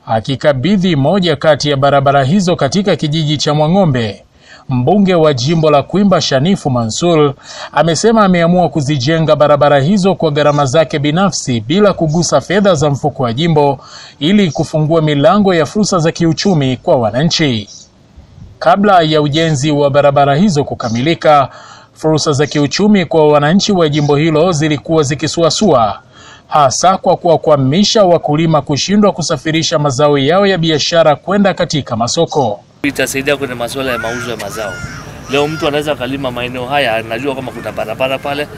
Akikabidhi moja kati ya barabara hizo katika kijiji cha Mwang'ombe, mbunge wa jimbo la Kwimba Shanifu Mansur amesema ameamua kuzijenga barabara hizo kwa gharama zake binafsi bila kugusa fedha za mfuko wa jimbo ili kufungua milango ya fursa za kiuchumi kwa wananchi. Kabla ya ujenzi wa barabara hizo kukamilika, fursa za kiuchumi kwa wananchi wa jimbo hilo zilikuwa zikisuasua, hasa kwa kuwakwamisha wakulima kushindwa kusafirisha mazao yao ya biashara kwenda katika masoko. Itasaidia kwenye masuala ya mauzo ya mazao. Leo mtu anaweza akalima maeneo haya, anajua kama kuna barabara pale,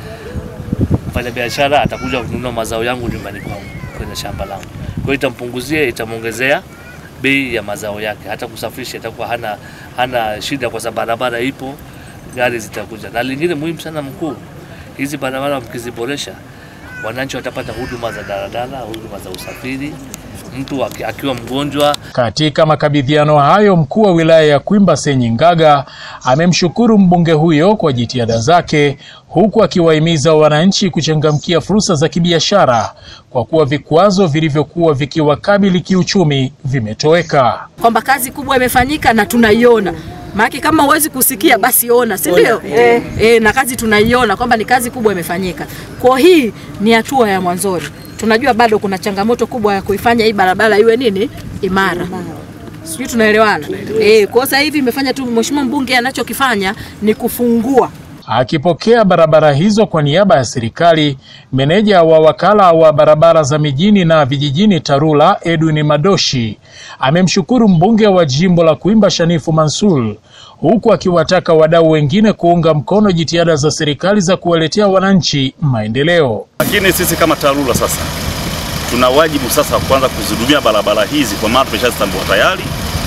mfanya biashara atakuja kununua mazao yangu nyumbani kwangu kwenye shamba langu. Kwa hiyo itampunguzia, itamwongezea bei ya mazao yake, hata kusafirisha itakuwa hana, hana shida kwa sababu barabara ipo, gari zitakuja. Na lingine muhimu sana mkuu, hizi barabara mkiziboresha, wananchi watapata huduma za daladala, huduma za usafiri, mtu aki- akiwa mgonjwa Katika makabidhiano hayo, mkuu wa wilaya ya Kwimba Senyingaga amemshukuru mbunge huyo kwa jitihada zake, huku akiwahimiza wananchi kuchangamkia fursa za kibiashara kwa kuwa vikwazo vilivyokuwa vikiwakabili kiuchumi vimetoweka. kwamba kazi kubwa imefanyika na tunaiona. Maana kama huwezi kusikia basi ona, si ndio? Eh. Eh, na kazi tunaiona kwamba ni kazi kubwa imefanyika. Kwa hii ni hatua ya mwanzoni. Tunajua bado kuna changamoto kubwa ya kuifanya hii barabara iwe nini? Imara. Sijui tunaelewana. Eh, kwa sasa hivi imefanya tu mheshimiwa mbunge anachokifanya ni kufungua Akipokea barabara hizo kwa niaba ya serikali, meneja wa wakala wa barabara za mijini na vijijini TARURA Edwin Madoshi amemshukuru mbunge wa jimbo la Kwimba Shanifu Mansur, huku akiwataka wadau wengine kuunga mkono jitihada za serikali za kuwaletea wananchi maendeleo. Lakini sisi kama TARURA sasa tuna wajibu sasa wa kuanza kuzihudumia barabara hizi, kwa maana tumeshazitambua tayari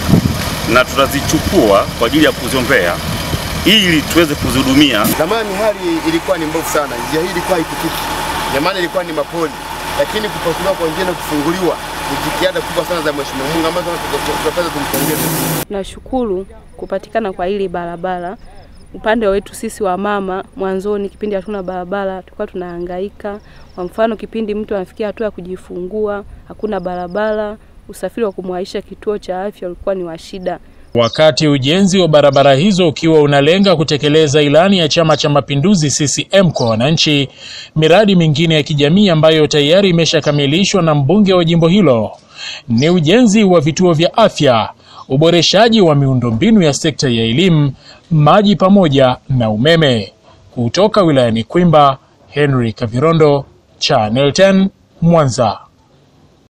na tutazichukua kwa ajili ya kuziombea ili tuweze kuzihudumia. Zamani hali ilikuwa ni mbovu sana, njia hii ilikuwa haipitiki. Zamani ilikuwa ni mapoli, lakini kupasuliwa kwa njia na kufunguliwa ni jitihada kubwa sana za Mheshimiwa Mungu ambazo tunapaswa tumpongeze. Nashukuru kupatikana kwa hili barabara. Upande wetu sisi wa mama, mwanzoni kipindi hatuna barabara tulikuwa tunahangaika. Kwa mfano, kipindi mtu anafikia hatua ya kujifungua, hakuna barabara, usafiri wa kumwaisha kituo cha afya ulikuwa ni wa shida. Wakati ujenzi wa barabara hizo ukiwa unalenga kutekeleza ilani ya Chama cha Mapinduzi CCM kwa wananchi, miradi mingine ya kijamii ambayo tayari imeshakamilishwa na mbunge wa jimbo hilo ni ujenzi wa vituo vya afya, uboreshaji wa miundombinu ya sekta ya elimu, maji pamoja na umeme. Kutoka wilayani Kwimba, Henry Kavirondo, Channel 10, Mwanza.